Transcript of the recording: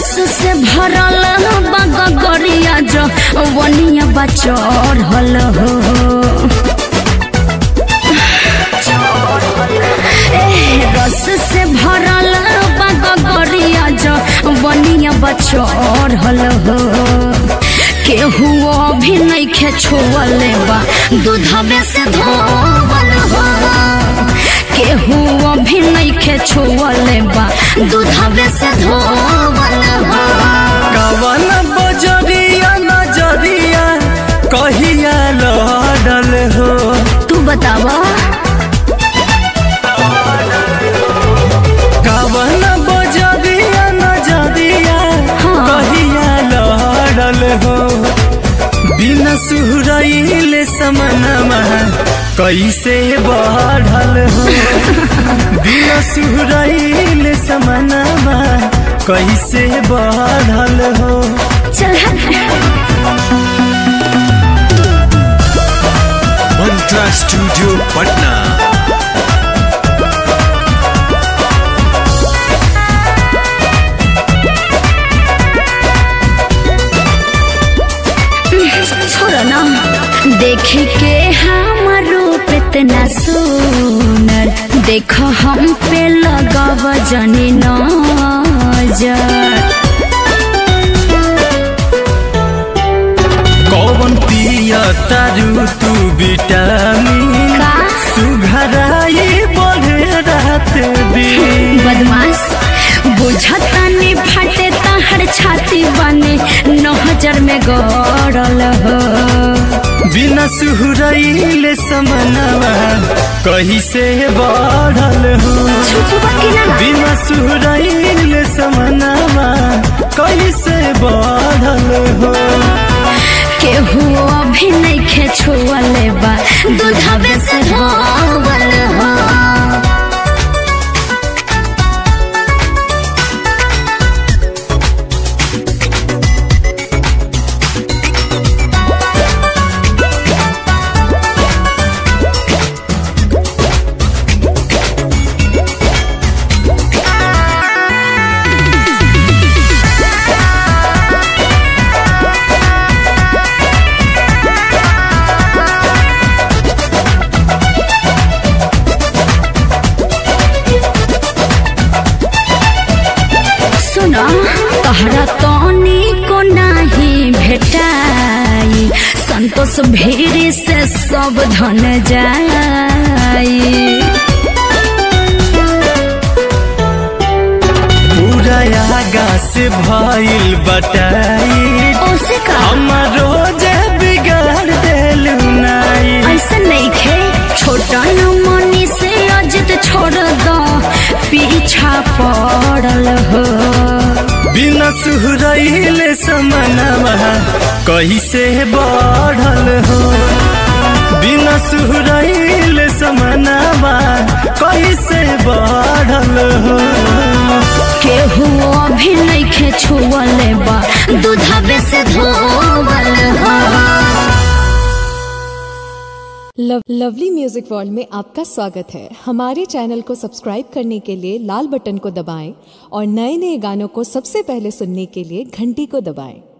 रस से भरल बगरिया जो वनिया बचढ़ल हो ए, रस से भरल बगरिया जो वनिया बचढ़ल हो केहू अभी नहीं खे छुअले बा दूधबे से धोवल हो केहू अभी नहीं खे छुअले बा दूधबे से धोवल हो कवन बजरिया नजरिया कहिया लड़ल हो तू बतावा कवन बजरिया नजरिया हाँ। कहिया लड़ल हो बिना सुहरैले समनमा कैसे बढ़ल हो बिना सुहरैले समनमा कैसे बढ़ल हो चल हट। मंत्रा स्टूडियो पटना छोड़ो ना देख के हमर रूप इतना सुनर देखो हम पे लगाव जनी नजर कौन पिया तारू तू विटामिन का सुघराई बढ़े रात दिन बदमाश बुझतानी फटे तहर छाती बने नहजर में गड़ल हो बिना सुहरैले समनवा कहीं से बढ़ल हो छुपवा के ना बिना सुहरैले समनवा कहीं से बढ़ल हो केहू अभी नहीं खे छुअले बा दूधबे से धोवल हो सुना तहरा तनी को नाही भेटाई संतोष भीड़ से सब धन जाई पूरा आगा से भइल बटाई ओसे का हमारो जे बिगाड़ देलू नाई ऐसा नहीं खे छोटा न मनी से अजित छोड़ दो पीछा पड़ल हो बिना सुहरैले समनवा कैसे बढ़ल हो बिना सुहरैले समनवा कैसे बढ़ल हो केहू अभी नहीं खे छुअले बा दूधबे से धोवल हो लव, लवली म्यूजिक वर्ल्ड में आपका स्वागत है हमारे चैनल को सब्सक्राइब करने के लिए लाल बटन को दबाएं और नए नए गानों को सबसे पहले सुनने के लिए घंटी को दबाएं